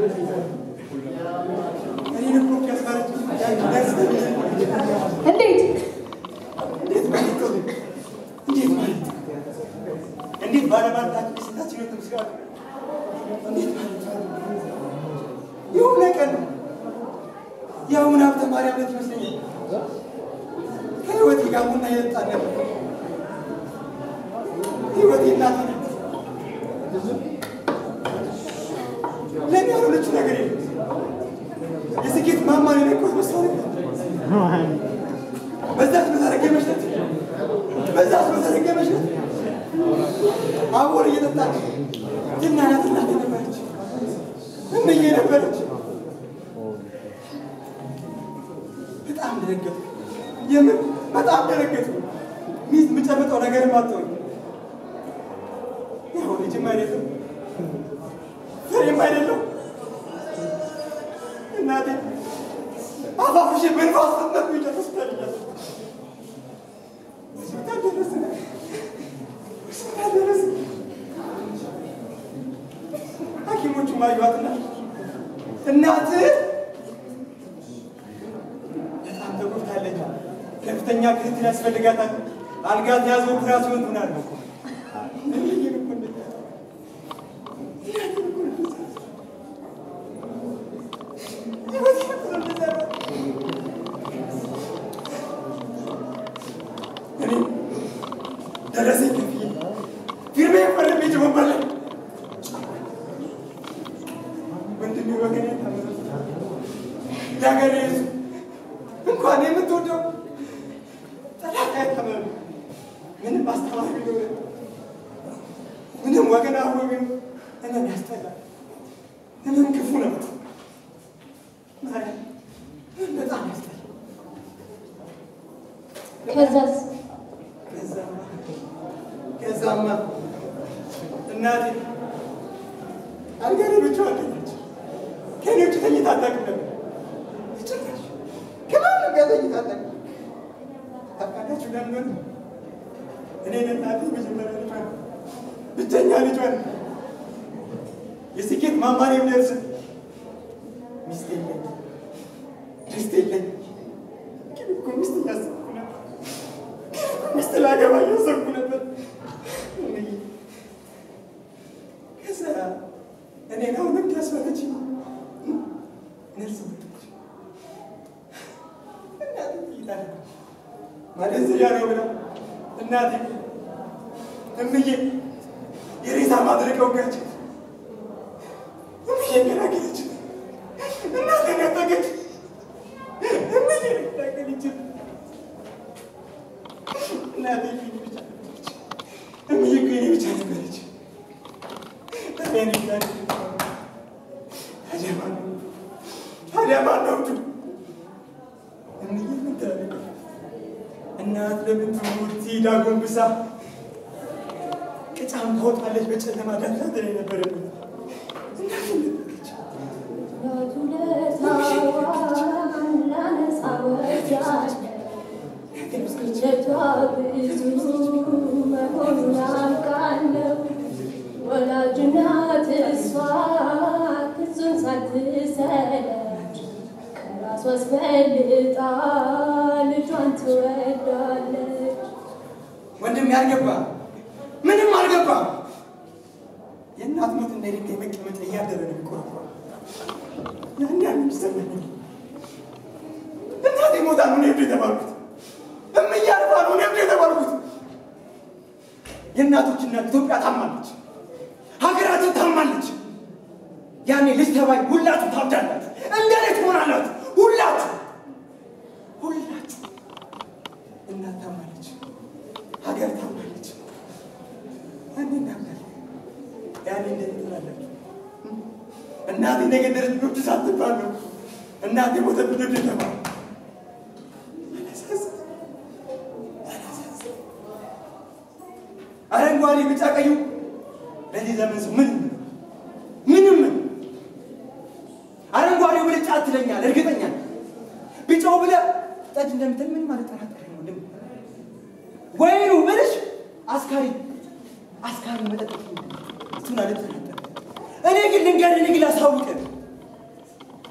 እኔን እኮ ከስፈረች እንዴት እንዴት ማለት ነው? እንዴት ማለት ነው? እንዴት ባለማለታችን የስንታችን ህይወት ምስጋና እንዴት ማለት ነው? የሆነ ቀን የአሁን ሀብተ ማርያም ዕለት ይመስለኛል ከህይወቴ ጋር ቡና እየጠጣን ነበር። ህይወቴ እናቴ ናት። ለእኔ ያልሆነችው ነገር የለም። የስኬት ማማን የነካሁት መሳሪያ በዛች በተረገመች ዕለት በዛች በተረገመች ዕለት አቦል እየጠጣች ትናናት እናቴ ነበረች፣ እምዬ ነበረች። በጣም ደነገጥኩ። የምን በጣም ደነገጥኩ። ሚስት የምጨብጠው ነገርም አጣሁኝ። ያው ልጅም አይደለም ፍሬም አይደለም እናቴ አፋፍሽ በንፋስ ስትነዱ ይጨርሱታል እያለ ሆስፒታል ደረስን። ሆስፒታል ደረስን። ሐኪሞቹም አዩዋትና እናትህ በጣም ተጎድታለች፣ ከፍተኛ ክትትል ያስፈልጋታል፣ አልጋ ተያዘ፣ ኦፕራሲዮን ትሆናለች። እምዬን እኮ እንደዛ እናቴን እኮ እንደዛ ህይወቴን እኮ እንደዛ እኔ ደረሰኝ ከፍዬ ፊርሜ ፈርሜ ጀመባለ ወንድሜ ወገኔ ታመመ። የሀገሬ ሕዝብ እንኳን የምትወደው ጠላት አይታመም። ምንም አስተማሪ ቢኖር ምንም ወገን አብሮ ቢኖር ህመም ያስጠላል። ህመም ክፉ ነው። ማርያም ህመም በጣም ያስጠላል። ከዛስ ከዛማ ከዛማ እናቴ አልጋ ላይ ብቻዋን ተኛች። ከእኔ ውጭ ተኝታ አታውቅም ነበር። ጭራሽ ከማንም ጋር ተኝታ አታውቅም። ታውቃላችሁ ለምን ሆነ? እኔ ለእናቴ መጀመሪያ ልጇን ብቸኛ ልጇን የስኬት ማማር የሚደርስ ሚስት የለኝ ሚስት የለኝ ግን እኮ ሚስት እያሰብኩ ነበር ሚስት ላገባ እያሰብኩ ነበር። እምዬ፣ ከዛ እኔን አሁን እንዲያስፈለች ነርስ መጣች። እናቴ ትይዛለች ማደንዘዣ ነው ብላ እናቴ እምዬ የሬሳ ማድረቂያ ወጋች። እምዬ ገላገለች። እናቴ ነጠቀች። እምዬ ገላገለች። እናቴ የኔ ብቻ ነበረች። እምዬ እኮ የኔ ብቻ ነበረች። ታዲያ እኔ እናቴ ታዲያ ማን ነው ታዲያ ማን ነው እጁ? እምዬ ምን ታደርግ? እናት ለምን ትሙት ትሂድ አጎንብሳ ቅጫም ታወጣለች በጨለማ ዳፍላ ትለኝ ነበር። እናቴ ነበረች። ወላጅናት እሷ ክሱን ሳትሰለች ከራሷ አስፈልጣ ልጇን ትወዳለች። ወንድም ያልገባ ምንም አልገባ። የእናት ሞት እንደ ድንጋይ መቀመጫ እያደረ ነው የሚቆረቆረው። ያን ያን የሚሰማኝ እናቴ ሞታ ነው እኔ እብድ የተባልኩት። እምዬ አርፋ ነው እኔ እብድ የተባልኩት። የእናቶች እናት ኢትዮጵያ ታማለች፣ ሀገራችን ታማለች። ያኔ ልጅ ተባይ ሁላችሁ ታብዳላችሁ፣ እንደኔ ትሆናላችሁ። ሁላችሁ ሁላችሁ እናት ታማለች፣ ሀገር ታማለች። ያኔ እናምናለን፣ ያኔ እንደኔ ትሆናላችሁ። እናቴ ነገ ደረጃ ልጆች ሳትባሉ እናቴ ሞተ ልጆች የተባሉ አላሳዝን አላሳዝን አረንጓዴ ቢጫ ቀዩ ለዚህ ዘመን ሰው ምንም ምንም አረንጓዴው ብለህ ጫት ትለኛለህ፣ እርግጠኛ ነኝ። ቢጫው ብለህ ጠጅ እንደምትል ምንም አልጠራጠርም። ወንድም ወይኑ ብልሽ አስካሪ አስካሪ መጠጥ እሱን አልጠራጠርም። እኔ ግን ልንገርህ፣ እኔ ግን ላሳውቅህ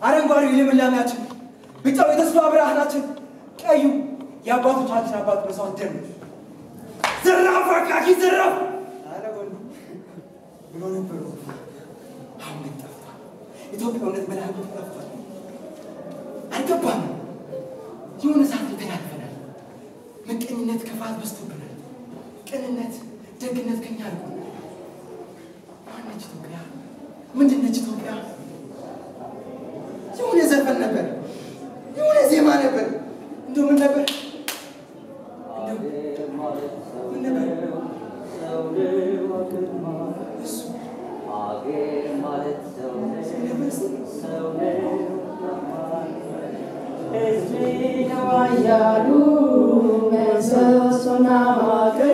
አረንጓዴው የልምላሜያችን፣ ቢጫው የተስፋ ብርሃናችን፣ ቀዩ የአባቶቻችን አባት መስዋዕት ደም ነው። ዘራፍ አካኪ ዘራፍ አለ ወንዱ ብሎ ነበሩ። አሁን ግን ጠፍቷል። ኢትዮጵያዊነት በላሉ ጠፍቷል። አልገባንም። የሆነ ሰዓት ላይ ተላልፈናል። ምቀኝነት፣ ክፋት በዝቶብናል። ቅንነት፣ ደግነት ከኛ አልቆናል። ማነች ኢትዮጵያ? ምንድነች ኢትዮጵያ? የሆነ ዘፈን ነበር፣ የሆነ ዜማ ነበር። እንደው ምን ነበር? እንደው ምን ነበር? እሱ ነበር እስኪ ያሉ ምሰሶና ማገር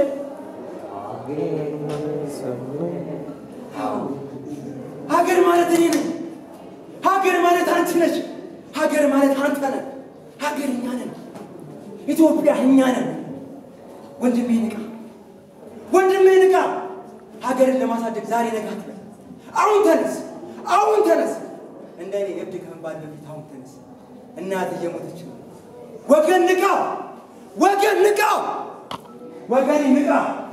ሀገር ማለት እኔ ነኝ። ሀገር ማለት አንቺ ነች። ሀገር ማለት አንተ ነህ። ሀገር እኛ ነን። ኢትዮጵያ እኛ ነን። ወንድሜ ንቃ፣ ወንድሜ ንቃ። ሀገርን ለማሳደግ ዛሬ ነጋ አትበል። አሁን ተነስ፣ አሁን ተነስ። እንደ እኔ እብድ ከመባል በፊት አሁን ተነስ። እናት እየሞተች ነው። ወገን ንቃ፣ ወገን ንቃ፣ ወገኔ ንቃ።